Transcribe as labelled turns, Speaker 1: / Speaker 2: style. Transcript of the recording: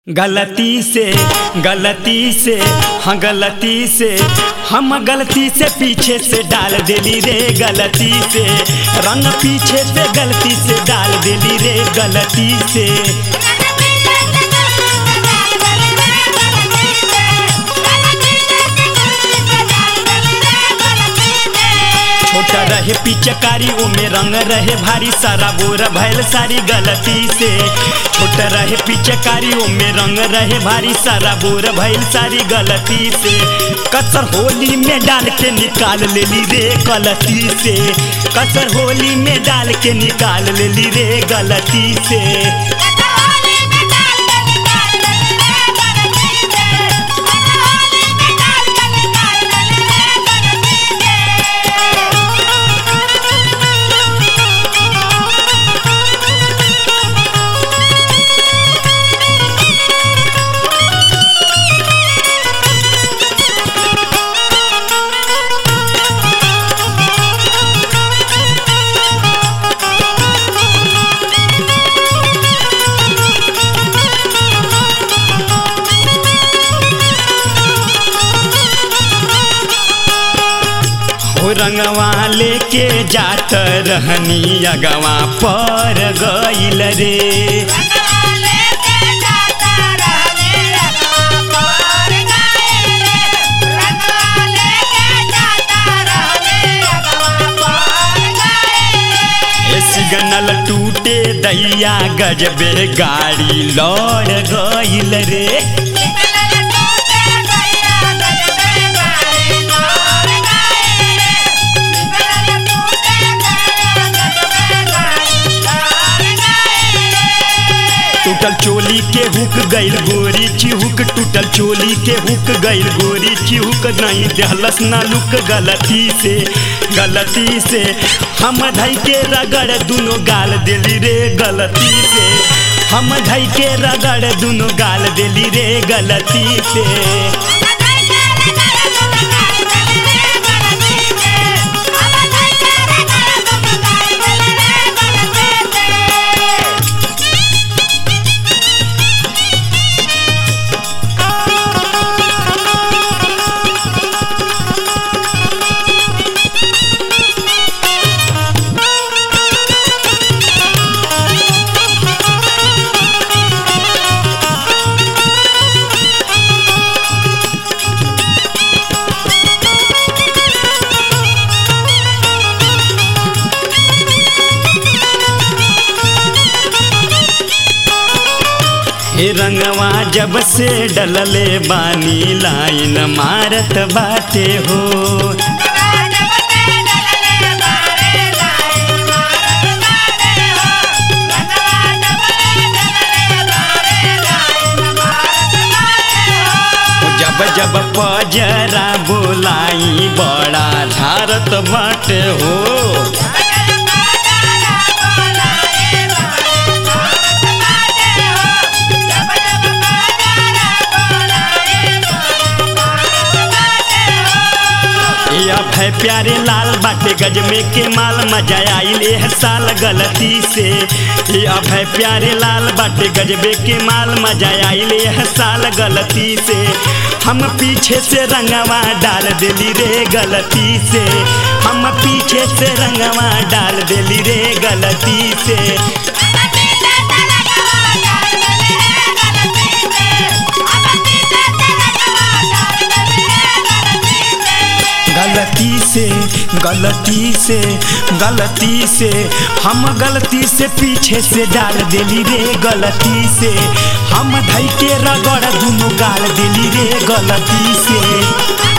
Speaker 1: गलती से गलती से हाँ गलती से हम गलती से पीछे से डाल देली रे गलती से रंग पीछे से गलती से डाल देली रे गलती से छोटा रहे पिचकारी ओमे रंग रहे भारी सारा बोर भैल सारी गलती से छोटा रहे पिचकारी ओमे रंग रहे भारी सारा बोर भैल सारी गलती से कसर होली में डाल के निकाल लेली रे गलती से कसर होली में डाल के निकाल लेली रे गलती से हो रंगवा लेके जात रहनी अगवा पर गईल रे ए सिग्नल टूटे दैया गजबे गाड़ी लौड़ गईल रे टूटल चोली के हुक गईल गोरी चिहुक टूटल चोली के हुक गईल गोरी चिहुक नहीं देहलस ना लुक गलती से गलती से हम धई के रगड़ दुनो गाल देली रे गलती से हम धई के रगड़ दुनो गाल देली रे गलती से हे रंगवा जब से डलले बानी लाइन मारत बाटे हो जब जब पजरा बोलाई बड़ा झारत बाटे हो या भय प्यारे लाल बाटे गज में के माल मजा आइल एह साल गलती से या भय प्यारे लाल बाटे गजबे के माल मजा आइल एह साल गलती से हम पीछे से रंगवा डाल देली रे गलती से हम पीछे से रंगवा डाल देली रे गलती से गलती से गलती से गलती से हम गलती से पीछे से डाल देली रे गलती से हम धई के रगड़ दुनो गाल देली रे गलती से